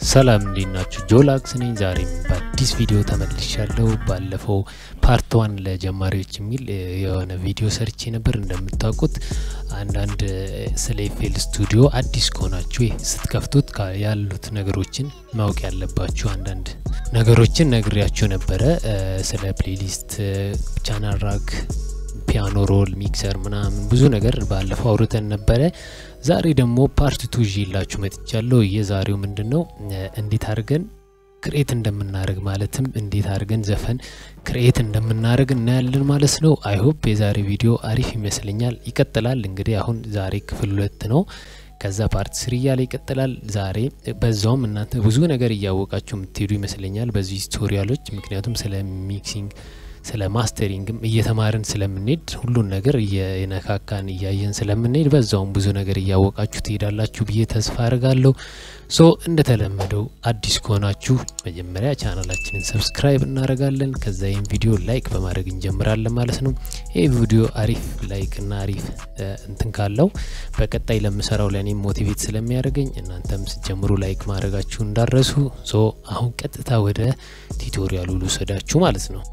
ሰላም እንዴት ናችሁ? ጆላክስ ነኝ። ዛሬም በአዲስ ቪዲዮ ተመልሻለሁ። ባለፈው ፓርት ዋን ለጀማሪዎች የሚል የሆነ ቪዲዮ ሰርቼ ነበር። እንደምታውቁት አንዳንድ ስለ ኤፍኤል ስቱዲዮ አዲስ ከሆናችሁ ስትከፍቱት ያሉት ነገሮችን ማወቅ ያለባችሁ አንዳንድ ነገሮችን ነግሬያችሁ ነበረ። ስለ ፕሌሊስት፣ ቻናል ራክ፣ ፒያኖ ሮል፣ ሚክሰር ምናምን ብዙ ነገር ባለፈው አውርተን ነበረ። ዛሬ ደግሞ ፓርት ቱ ይዤላችሁ መጥቻለሁ። የዛሬው ምንድን ነው እንዴት አድርገን ክሬት እንደምናደርግ ማለትም እንዴት አድርገን ዘፈን ክሬት እንደምናደርግ እናያለን ማለት ነው። አይሆፕ የዛሬ ቪዲዮ አሪፍ ይመስለኛል። ይቀጥላል እንግዲህ አሁን ዛሬ ክፍል ሁለት ነው። ከዛ ፓርት ስሪ እያለ ይቀጥላል። ዛሬ በዛውም እናንተ ብዙ ነገር እያወቃችሁ የምትሄዱ ይመስለኛል በዚህ ቱቶሪያሎች፣ ምክንያቱም ስለ ሚክሲንግ ስለ ማስተሪንግም እየተማርን ስለምንሄድ ሁሉን ነገር እየነካካን እያየን ስለምንሄድ በዛውም ብዙ ነገር እያወቃችሁ ትሄዳላችሁ ብዬ ተስፋ አድርጋለሁ። ሶ እንደተለመደው አዲስ ከሆናችሁ መጀመሪያ ቻናላችንን ሰብስክራይብ እናደርጋለን። ከዛ ይህም ቪዲዮ ላይክ በማድረግ እንጀምራለን ማለት ነው። ይህ ቪዲዮ አሪፍ ላይክ እና አሪፍ እንትን ካለው በቀጣይ ለምሰራው ለእኔም ሞቲቬት ስለሚያደርገኝ እናንተም ስጀምሩ ላይክ ማድረጋችሁ እንዳረሱ። ሶ አሁን ቀጥታ ወደ ቱቶሪያሉ ልውሰዳችሁ ማለት ነው።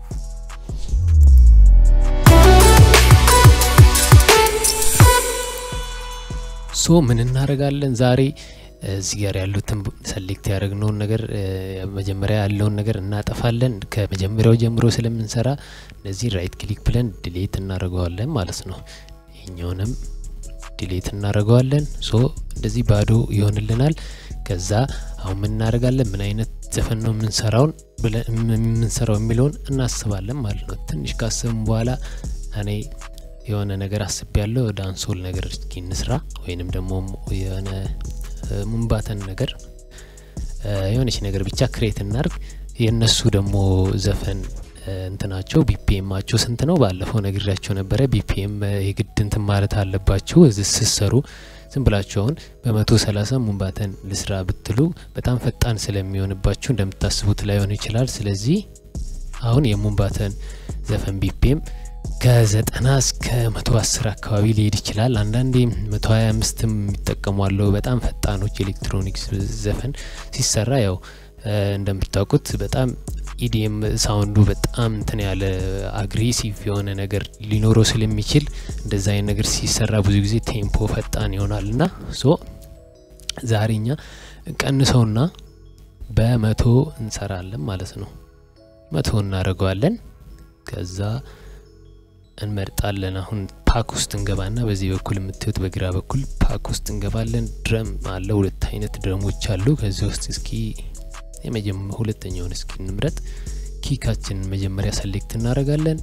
ሶ ምን እናደርጋለን ዛሬ እዚህ ጋር ያሉትን ሰሌክት ያደረግነውን ነገር መጀመሪያ ያለውን ነገር እናጠፋለን። ከመጀመሪያው ጀምሮ ስለምንሰራ እነዚህ ራይት ክሊክ ብለን ዲሌት እናደርገዋለን ማለት ነው። ይህኛውንም ዲሌት እናደርገዋለን። ሶ እንደዚህ ባዶ ይሆንልናል። ከዛ አሁን ምን እናደርጋለን? ምን አይነት ዘፈን ነው የምንሰራውን የምንሰራው የሚለውን እናስባለን ማለት ነው። ትንሽ ካሰብን በኋላ እኔ የሆነ ነገር አስቤ ያለው ዳንሶል ነገር እስኪ እንስራ ወይንም ደግሞ የሆነ ሙንባተን ነገር የሆነች ነገር ብቻ ክሬት እናርግ። የእነሱ ደግሞ ዘፈን እንትናቸው ቢፒኤማቸው ስንት ነው? ባለፈው ነግሬያቸው ነበረ። ቢፒኤም የግድ እንትን ማለት አለባችሁ ስሰሩ ዝም ብላችሁ አሁን በመቶ ሰላሳ ሙንባተን ልስራ ብትሉ በጣም ፈጣን ስለሚሆንባችሁ እንደምታስቡት ላይሆን ይችላል። ስለዚህ አሁን የሙንባተን ዘፈን ቢፒኤም ከዘጠና እስከ መቶ አስር አካባቢ ሊሄድ ይችላል። አንዳንዴ መቶ ሀያ አምስትም የሚጠቀሙ አለው። በጣም ፈጣኖች ኤሌክትሮኒክስ ዘፈን ሲሰራ ያው እንደምታውቁት በጣም ኢዲኤም ሳውንዱ በጣም እንትን ያለ አግሬሲቭ የሆነ ነገር ሊኖረው ስለሚችል እንደዛ አይነት ነገር ሲሰራ ብዙ ጊዜ ቴምፖ ፈጣን ይሆናል እና ሶ ዛሬኛ ቀንሰውና በመቶ እንሰራለን ማለት ነው። መቶ እናደርገዋለን ከዛ እንመርጣለን። አሁን ፓክ ውስጥ እንገባና በዚህ በኩል የምታዩት በግራ በኩል ፓክ ውስጥ እንገባለን። ድረም አለ፣ ሁለት አይነት ድረሞች አሉ። ከዚህ ውስጥ እስኪ የመጀመ ሁለተኛውን እስኪ እንምረጥ። ኪካችን መጀመሪያ ሰሌክት እናደርጋለን።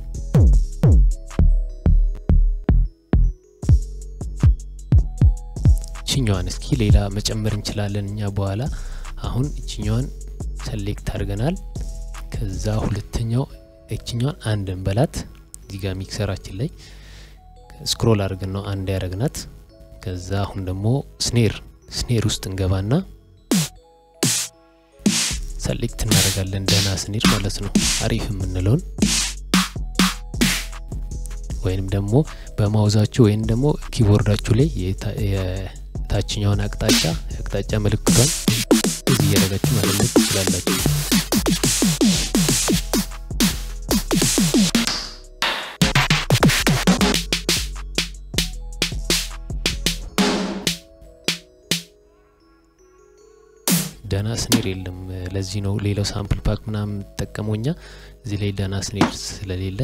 ችኛዋን እስኪ ሌላ መጨመር እንችላለን እኛ በኋላ። አሁን እችኛዋን ሰሌክት አድርገናል። ከዛ ሁለተኛው እችኛዋን አንድ እንበላት እዚህ ጋር ሚክሰራችን ላይ ስክሮል አድርገን ነው አንድ ያደረግናት። ከዛ አሁን ደግሞ ስኔር ስኔር ውስጥ እንገባና ሰሌክት እናደርጋለን። ደህና ስኔር ማለት ነው አሪፍ የምንለውን ወይንም ደግሞ በማውዛችሁ ወይም ደግሞ ኪቦርዳችሁ ላይ የታችኛውን አቅጣጫ የአቅጣጫ ምልክቷን እዚህ እያደረጋችሁ ማለት ትችላላችሁ። ደህና ስኔር የለም። ለዚህ ነው ሌላው ሳምፕል ፓክ ምናምን የምጠቀመው እኛ እዚህ ላይ ደህና ስኔር ስለሌለ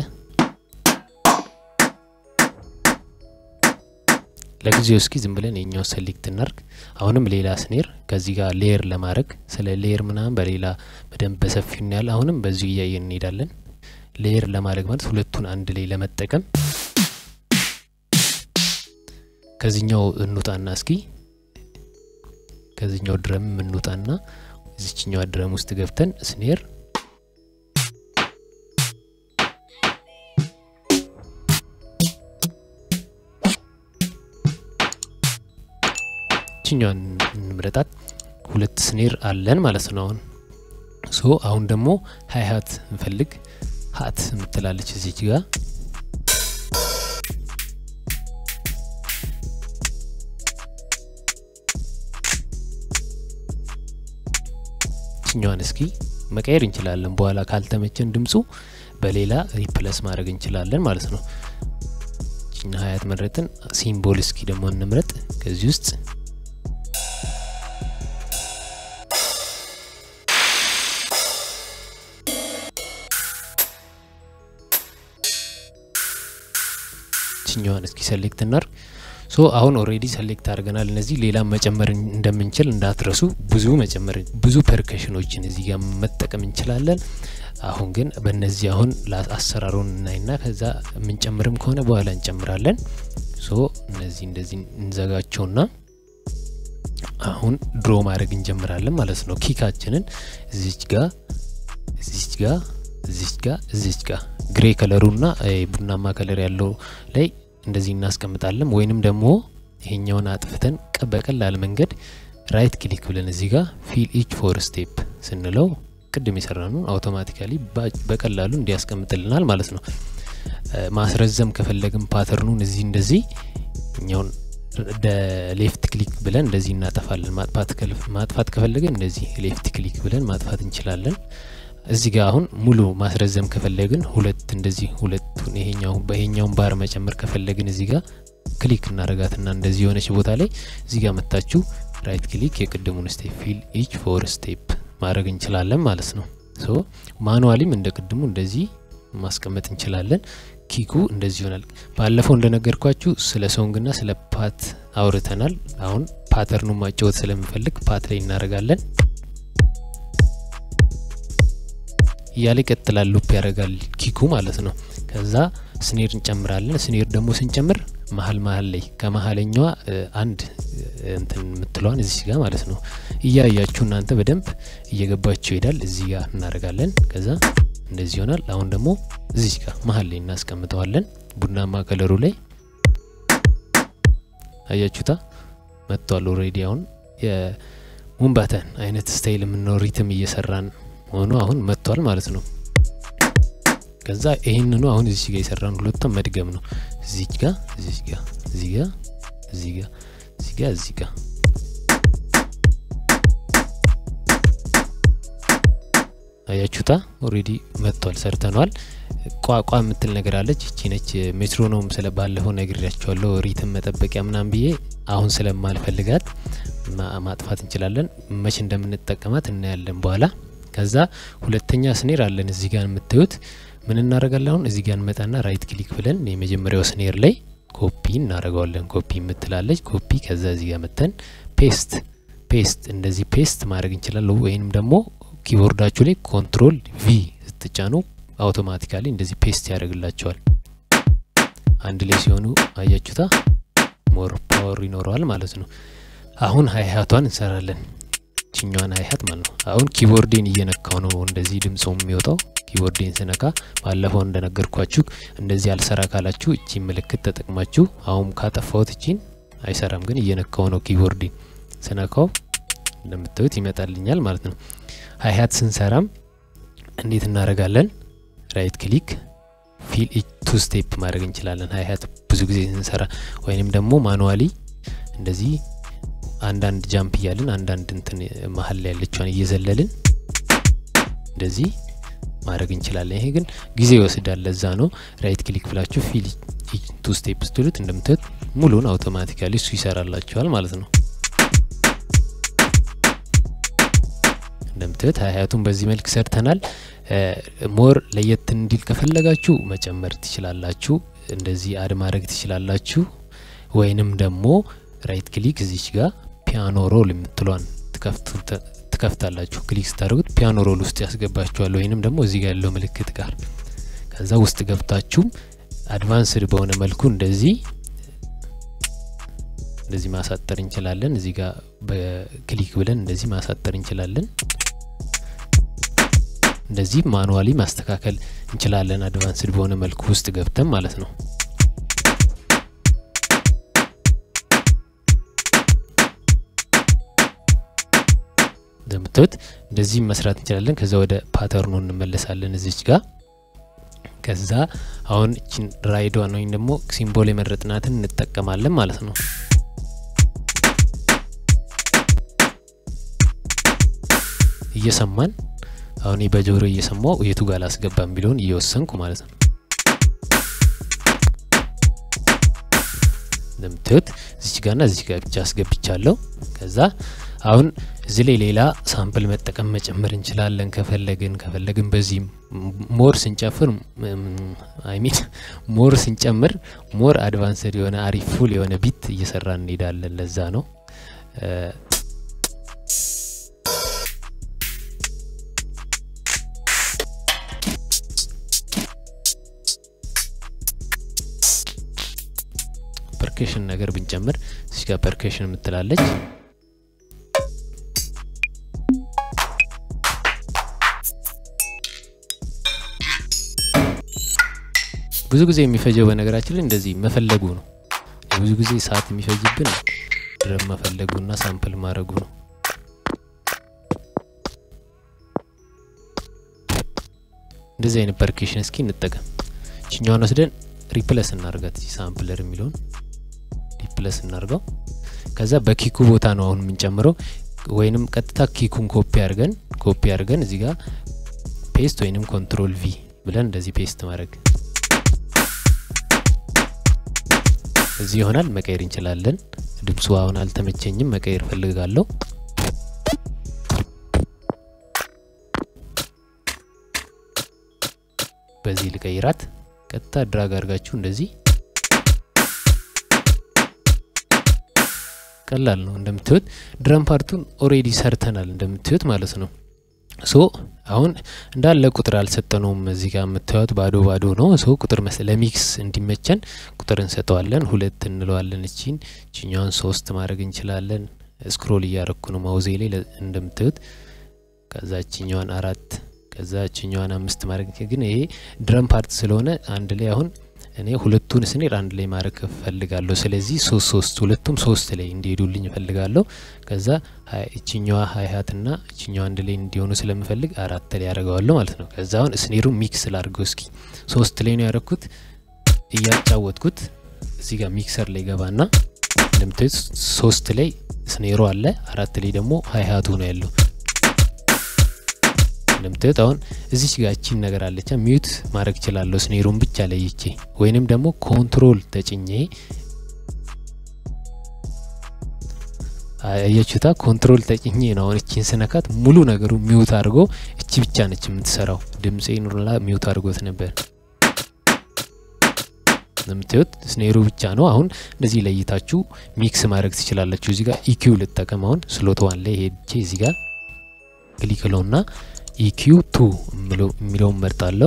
ለጊዜው እስኪ ዝም ብለን የኛው ሰሌክት እናርግ። አሁንም ሌላ ስኔር ከዚህ ጋር ሌየር ለማድረግ ስለ ሌየር ምናምን በሌላ በደንብ በሰፊው እናያል። አሁንም በዚሁ እያየን እንሄዳለን። ሌየር ለማድረግ ማለት ሁለቱን አንድ ላይ ለመጠቀም ከዚህኛው እንውጣና እስኪ ከዚህኛው ድረም የምንውጣና እዚችኛዋ ድረም ውስጥ ገብተን ስኔር ችኛዋን እንምረጣት። ሁለት ስኔር አለን ማለት ነው። አሁን ሶ አሁን ደግሞ ሀይ ሀት እንፈልግ። ሀት የምትላለች እዚች ጋር ችኛዋን እስኪ መቀየር እንችላለን። በኋላ ካልተመቸን ድምፁ በሌላ ሪፕለስ ማድረግ እንችላለን ማለት ነው። ችኛ ሀያት መረጥን። ሲምቦል እስኪ ደግሞ እንምረጥ ከዚህ ውስጥ ችኛዋን እስኪ ሰሌክት እናርግ። ሶ አሁን ኦሬዲ ሰሌክት አድርገናል። እነዚህ ሌላ መጨመር እንደምንችል እንዳትረሱ። ብዙ መጨመር ብዙ ፐርከሽኖችን እዚህ ጋር መጠቀም እንችላለን። አሁን ግን በእነዚህ አሁን አሰራሩን እናይና ከዛ የምንጨምርም ከሆነ በኋላ እንጨምራለን። ሶ እነዚህ እንደዚህ እንዘጋቸውና አሁን ድሮ ማድረግ እንጀምራለን ማለት ነው። ኪካችንን እዚች ጋ እዚች ጋ እዚች ጋ እዚች ጋ ግሬ ከለሩና ቡናማ ከለር ያለው ላይ እንደዚህ እናስቀምጣለን። ወይንም ደግሞ ይሄኛውን አጥፍተን በቀላል መንገድ ራይት ክሊክ ብለን እዚህ ጋር ፊል ኢች ፎር ስቴፕ ስንለው ቅድም የሰራነውን አውቶማቲካሊ በቀላሉ እንዲያስቀምጥልናል ማለት ነው። ማስረዘም ከፈለግን ፓተርኑን እዚህ እንደዚህ እኛውን ሌፍት ክሊክ ብለን እንደዚህ እናጠፋለን። ማጥፋት ከፈለግን እንደዚህ ሌፍት ክሊክ ብለን ማጥፋት እንችላለን። እዚህ ጋር አሁን ሙሉ ማስረዘም ከፈለግን ሁለት እንደዚህ ሁለቱን ይሄኛው በይሄኛውን ባር መጨመር ከፈለግን እዚህ ጋር ክሊክ እናረጋትና እንደዚህ የሆነች ቦታ ላይ እዚህ ጋር መታችሁ ራይት ክሊክ የቅድሙን ስቴፕ ፊል ኢች ፎር ስቴፕ ማድረግ እንችላለን ማለት ነው። ሶ ማኑዋሊም እንደ ቅድሙ እንደዚህ ማስቀመጥ እንችላለን። ኪኩ እንደዚህ ይሆናል። ባለፈው እንደነገርኳችሁ ስለ ሶንግና ስለ ፓት አውርተናል። አሁን ፓተርኑን ማጫወት ስለምፈልግ ፓት ላይ እናደርጋለን። እያለ ይቀጥላል። ሉፕ ያደርጋል ኪኩ ማለት ነው። ከዛ ስኔር እንጨምራለን። ስኔር ደግሞ ስንጨምር መሀል መሀል ላይ ከመሀለኛዋ አንድ እንትን የምትለዋን እዚህ ጋር ማለት ነው እያያችሁ እናንተ በደንብ እየገባችሁ ይሄዳል። እዚህ ጋር እናደርጋለን። ከዛ እንደዚህ ይሆናል። አሁን ደግሞ እዚህ ጋር መሀል ላይ እናስቀምጠዋለን። ቡናማ ከለሩ ላይ አያችሁታ መጥቷል። ኦልሬዲ አሁን የሙንባተን አይነት ስታይል የምንለው ሪትም እየሰራን ሆኖ አሁን መጥቷል ማለት ነው። ከዛ ይህንኑ አሁን እዚህ ጋር የሰራን ሁለቱም መድገም ነው። እዚህ ጋር እዚህ ጋር እዚህ ጋር እዚህ ጋር እዚህ ጋር እዚህ ጋር አያችሁታ ኦሬዲ መጥቷል፣ ሰርተኗል። ቋቋ የምትል ነገር አለች። እቺ ነች ሜትሮኖም ስለ ባለፈው ነግሬያቸዋለሁ። ሪትም መጠበቂያ ምናምን ብዬ አሁን ስለማልፈልጋት ማጥፋት እንችላለን። መቼ እንደምንጠቀማት እናያለን በኋላ። ከዛ ሁለተኛ ስኔር አለን እዚህ ጋር የምታዩት ምን እናደርጋለን? አሁን እዚህ ጋር እንመጣና ራይት ክሊክ ብለን የመጀመሪያው ስኔር ላይ ኮፒ እናደርገዋለን። ኮፒ የምትላለች ኮፒ። ከዛ እዚህ ጋር መተን ፔስት ፔስት እንደዚህ ፔስት ማድረግ እንችላለን። ወይንም ደግሞ ኪቦርዳችሁ ላይ ኮንትሮል ቪ ስትጫኑ አውቶማቲካሊ እንደዚህ ፔስት ያደርግላቸዋል። አንድ ላይ ሲሆኑ አያችሁታ ሞር ፓወር ይኖረዋል ማለት ነው። አሁን ሀይሀቷን እንሰራለን። ችኛዋን ሀይሀት ማለት ነው። አሁን ኪቦርዴን እየነካው ነው እንደዚህ ድምጽ የሚወጣው ኪቦርዴን ስነካ ባለፈው እንደነገርኳችሁ እንደዚህ አልሰራ ካላችሁ እቺ ምልክት ተጠቅማችሁ አሁን ካጠፋሁት እቺን አይሰራም፣ ግን እየነካው ነው ኪቦርዴን ስነካው እንደምታዩት ይመጣልኛል ማለት ነው። ሀይሀት ስንሰራም እንዴት እናደርጋለን? ራይት ክሊክ ፊል ቱ ስቴፕ ማድረግ እንችላለን። ሀይሀት ብዙ ጊዜ ስንሰራ ወይንም ደግሞ ማኑዋሊ እንደዚህ አንዳንድ ጃምፕ እያልን አንዳንድ እንትን መሀል ላይ ያለችዋን እየዘለልን እንደዚህ ማድረግ እንችላለን። ይሄ ግን ጊዜ ይወስዳል። ለዛ ነው ራይት ክሊክ ብላችሁ ፊል ቱ ስቴፕ ስትሉት እንደምታዩት ሙሉን አውቶማቲካሊ እሱ ይሰራላችኋል ማለት ነው። እንደምታዩት ሀያቱን በዚህ መልክ ሰርተናል። ሞር ለየት እንዲል ከፈለጋችሁ መጨመር ትችላላችሁ። እንደዚህ አድ ማድረግ ትችላላችሁ። ወይንም ደግሞ ራይት ክሊክ እዚች ጋር ፒያኖ ሮል የምትሏን ትከፍታላችሁ። ክሊክ ስታደርጉት ፒያኖ ሮል ውስጥ ያስገባችኋል። ወይንም ደግሞ እዚህ ጋር ያለው ምልክት ጋር ከዛ ውስጥ ገብታችሁ አድቫንስድ በሆነ መልኩ እንደዚህ እንደዚህ ማሳጠር እንችላለን። እዚህ ጋር በክሊክ ብለን እንደዚህ ማሳጠር እንችላለን። እንደዚህ ማኑዋሊ ማስተካከል እንችላለን። አድቫንስድ በሆነ መልኩ ውስጥ ገብተን ማለት ነው። እንደምታዩት እንደዚህ መስራት እንችላለን። ከዛ ወደ ፓተርኑ እንመለሳለን እዚች ጋር ከዛ አሁን እችን ራይዷን ወይም ደግሞ ሲምቦል የመረጥናትን እንጠቀማለን ማለት ነው። እየሰማን አሁን በጆሮ እየሰማው የቱ ጋር ላስገባ የሚለውን እየወሰንኩ ማለት ነው። እንደምታዩት እዚች ጋርና እዚች ጋር ብቻ አስገብቻለሁ። ከዛ አሁን እዚህ ላይ ሌላ ሳምፕል መጠቀም መጨመር እንችላለን ከፈለግን ከፈለግን በዚህ ሞር ስንጨፍር አይሚን ሞር ስንጨምር ሞር አድቫንስድ የሆነ አሪፍ ፉል የሆነ ቢት እየሰራ እንሄዳለን። ለዛ ነው ፐርኬሽን ነገር ብንጨምር እዚህ ጋር ፐርኬሽን የምትላለች ብዙ ጊዜ የሚፈጀው በነገራችን ላይ እንደዚህ መፈለጉ ነው። ብዙ ጊዜ ሰዓት የሚፈጅብን ድረም መፈለጉና ሳምፕል ማድረጉ ነው። እንደዚህ አይነት ፐርኬሽን እስኪ እንጠቀም። ችኛዋን ወስደን ሪፕለስ እናርጋት። ሳምፕለር የሚለውን ሪፕለስ እናርገው። ከዛ በኪኩ ቦታ ነው አሁን የምንጨምረው፣ ወይንም ቀጥታ ኪኩን ኮፒ አድርገን ኮፒ አድርገን እዚህ ጋር ፔስት ወይንም ኮንትሮል ቪ ብለን እንደዚህ ፔስት ማድረግ እዚህ ይሆናል። መቀየር እንችላለን። ድምፁ አሁን አልተመቸኝም፣ መቀየር ፈልጋለሁ። በዚህ ልቀይራት። ቀጥታ ድራግ አድርጋችሁ እንደዚህ ቀላል ነው። እንደምትዩት ድረም ፓርቱን ኦሬዲ ሰርተናል እንደምትዩት ማለት ነው። ሶ አሁን እንዳለ ቁጥር አልሰጠነውም። እዚህ ጋር የምታዩት ባዶ ባዶ ነው። ሶ ቁጥር ለሚክስ እንዲመቸን ቁጥር እንሰጠዋለን። ሁለት እንለዋለን። እቺን ችኛዋን ሶስት ማድረግ እንችላለን። ስክሮል እያረኩ ነው ማውዜ ላይ እንደምታዩት። ከዛ ችኛዋን አራት ከዛ ችኛዋን አምስት ማድረግ ግን ይሄ ድረም ፓርት ስለሆነ አንድ ላይ አሁን እኔ ሁለቱን ስኔር አንድ ላይ ማድረግ እፈልጋለሁ። ስለዚህ ሶስት ሶስት ሁለቱም ሶስት ላይ እንዲሄዱልኝ እፈልጋለሁ። ከዛ እችኛዋ ሀይሀትና እችኛዋ አንድ ላይ እንዲሆኑ ስለምፈልግ አራት ላይ ያደርገዋለሁ ማለት ነው። ከዛ አሁን ስኔሩ ሚክስ ላድርገው እስኪ። ሶስት ላይ ነው ያደረኩት እያጫወትኩት እዚህ ጋር ሚክሰር ላይ ገባና እንደምታዩት ሶስት ላይ ስኔሩ አለ፣ አራት ላይ ደግሞ ሀይሀቱ ነው ያለው። እንደምታዩት አሁን እዚች ጋር እቺን ነገር አለቻ ሚዩት ማድረግ እችላለሁ ስኔሩን ብቻ ለይቼ ወይንም ደግሞ ኮንትሮል ተጭኜ አያችሁታ ኮንትሮል ተጭኜ ነው አሁን እቺን ስነካት ሙሉ ነገሩ ሚዩት አድርጎ እቺ ብቻ ነች የምትሰራው ድምፄ ኑርላ ሚዩት አድርጎት ነበር እንደምታዩት ስኔሩ ብቻ ነው አሁን እንደዚህ ለይታችሁ ሚክስ ማድረግ ትችላላችሁ እዚህ ጋር ኢኪው ልጠቀም አሁን ስሎት ዋን ላይ ሄጄ እዚህ ጋር ክሊክ ለውና ኢኪዩ ቱ የሚለውን መርጣለሁ።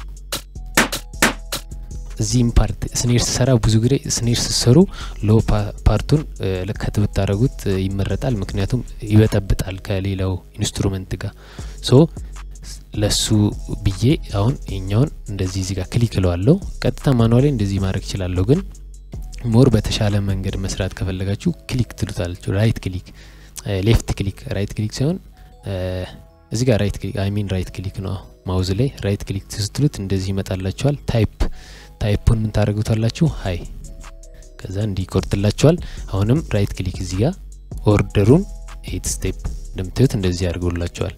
እዚህም ፓርት ስኔር ስሰራ ብዙ ጊዜ ስኔር ስሰሩ ሎ ፓርቱን ልከት ብታደረጉት ይመረጣል። ምክንያቱም ይበጠብጣል ከሌላው ኢንስትሩመንት ጋር ሶ ለሱ ብዬ አሁን የኛውን እንደዚህ እዚህ ጋር ክሊክ እለዋለሁ። ቀጥታ ማኑዋሌ እንደዚህ ማድረግ እችላለሁ፣ ግን ሞር በተሻለ መንገድ መስራት ከፈለጋችሁ ክሊክ ትሉታላችሁ። ራይት ክሊክ፣ ሌፍት ክሊክ፣ ራይት ክሊክ ሳይሆን እዚህ ጋር ራይት ክሊክ አይ ሚን ራይት ክሊክ ነው ማውዝ ላይ ራይት ክሊክ ስትሉት እንደዚህ ይመጣላችኋል። ታይፕ ታይፑን ምን ታደርጉታላችሁ? ሀይ ከዛ እንዲህ ይቆርጥላችኋል። አሁንም ራይት ክሊክ እዚህ ጋር ኦርደሩን ኤት ስቴፕ እንደምታዩት እንደዚህ ያደርገውላችኋል።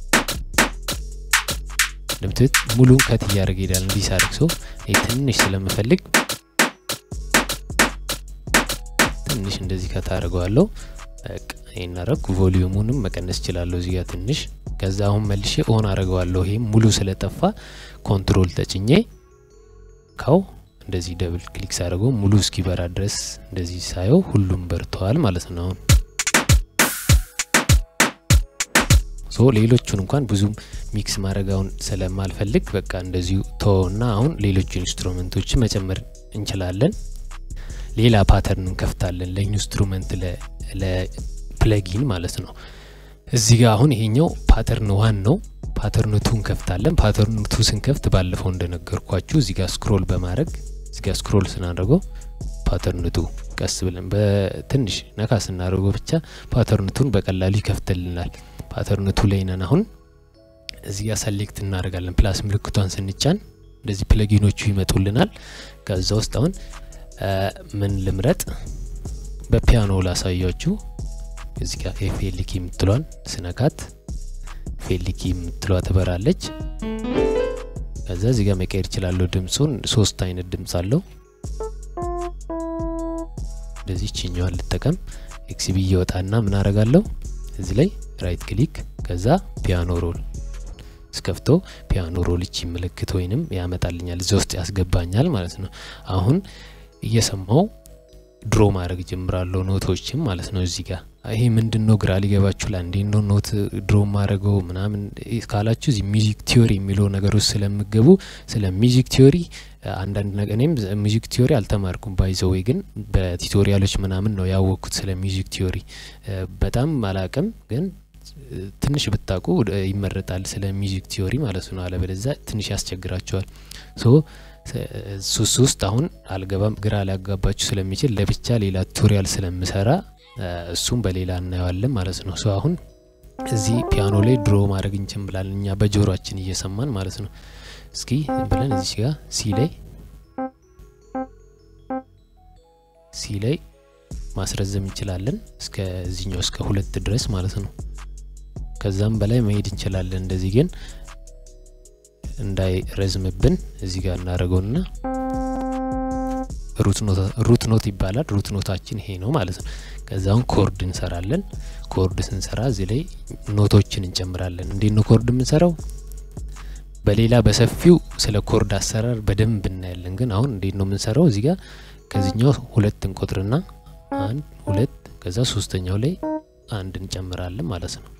እንደምታዩት ሙሉን ከት እያደረገ ሄዳል። እንዲህ ሳደርግ ሰው ትንሽ ስለምፈልግ ትንሽ እንደዚህ ከት አደርገዋለሁ። ይህን አረግኩ። ቮሊዩሙንም መቀነስ እችላለሁ እዚህ ጋር ትንሽ ከዛ አሁን መልሼ ኦን አረገዋለሁ። ይሄም ሙሉ ስለጠፋ ኮንትሮል ተጭኜ ካው እንደዚህ ደብል ክሊክ ሳደርገው ሙሉ እስኪበራ ድረስ እንደዚህ ሳየው ሁሉም በርተዋል ማለት ነው። አሁን ሶ ሌሎቹን እንኳን ብዙም ሚክስ ማድረጋውን ስለማልፈልግ በቃ እንደዚሁ ተወና አሁን ሌሎቹ ኢንስትሩመንቶች መጨመር እንችላለን። ሌላ ፓተርን እንከፍታለን ለኢንስትሩመንት ለፕለጊን ማለት ነው። እዚህ ጋር አሁን ይሄኛው ፓተርን ዋን ነው። ፓተርን ቱ እንከፍታለን። ፓተርን ቱ ስንከፍት ባለፈው እንደነገርኳችሁ እዚህ ጋር ስክሮል በማድረግ እዚህ ጋር ስክሮል ስናደርገው ፓተርን ቱ ቀስ ብለን በትንሽ ነካ ስናደርገው ብቻ ፓተርን ቱን በቀላሉ ይከፍትልናል። ፓተርን ቱ ላይ ነን አሁን። እዚህ ጋር ሰሌክት እናደርጋለን። ፕላስ ምልክቷን ስንጫን እንደዚህ ፕለጊኖቹ ይመጡልናል። ከዛ ውስጥ አሁን ምን ልምረጥ? በፒያኖ ላሳያችሁ። እዚህ ጋር ኤፍኤልኪ የምትሏን ስነካት ኤፍኤልኪ የምትለዋ ትበራለች። ከዛ እዚህ ጋር መቀየር ይችላለሁ ድምፁን። ሶስት አይነት ድምፅ አለው። እንደዚህ ችኛዋን ልጠቀም። ኤክስቢ እየወጣና ምን አረጋለሁ እዚህ ላይ ራይት ክሊክ ከዛ ፒያኖ ሮል እስከፍቶ ፒያኖ ሮል ይቺ ምልክት ወይንም ያመጣልኛል እዚህ ውስጥ ያስገባኛል ማለት ነው። አሁን እየሰማው ድሮ ማድረግ ጀምራለሁ ኖቶችም ማለት ነው። እዚህ ጋር ይሄ ምንድን ነው ግራ ሊገባችሁ ላ እንዴት ነው ኖት ድሮ ማድረገው ምናምን ካላችሁ እዚህ ሚዚክ ቲዮሪ የሚለው ነገር ውስጥ ስለምገቡ ስለ ሚዚክ ቲዮሪ አንዳንድ ነገር እኔም ሚዚክ ቲዮሪ አልተማርኩም ባይዘወይ ግን በቲቶሪያሎች ምናምን ነው ያወቅኩት ስለ ሚዚክ ቲዮሪ በጣም አላቅም ግን ትንሽ ብታውቁ ይመረጣል ስለ ሚዚክ ቲዮሪ ማለት ነው። አለበለዚያ ትንሽ ያስቸግራቸዋል። ሶ ሱስ ውስጥ አሁን አልገባም ግራ ሊያጋባችሁ ስለሚችል ለብቻ ሌላ ቱቶሪያል ስለምሰራ እሱም በሌላ እናየዋለን ማለት ነው። ሶ አሁን እዚህ ፒያኖ ላይ ድሮ ማድረግ እንችላለን እኛ በጆሮአችን እየሰማን ማለት ነው። እስኪ ብለን እዚህ ጋር ሲ ላይ ሲ ላይ ማስረዘም እንችላለን እስከ እዚኛው እስከ ሁለት ድረስ ማለት ነው። ከዛም በላይ መሄድ እንችላለን። እንደዚህ ግን እንዳይረዝምብን እዚህ ጋር እናደርገውና ሩት ኖት ይባላል። ሩት ኖታችን ይሄ ነው ማለት ነው። ከዛውን ኮርድ እንሰራለን። ኮርድ ስንሰራ እዚህ ላይ ኖቶችን እንጨምራለን። እንዴት ነው ኮርድ የምንሰራው? በሌላ በሰፊው ስለ ኮርድ አሰራር በደንብ እናያለን። ግን አሁን እንዴት ነው የምንሰራው? እዚህ ጋር ከዚህኛው ሁለት እንቆጥርና አንድ ሁለት ከዛ ሶስተኛው ላይ አንድ እንጨምራለን ማለት ነው።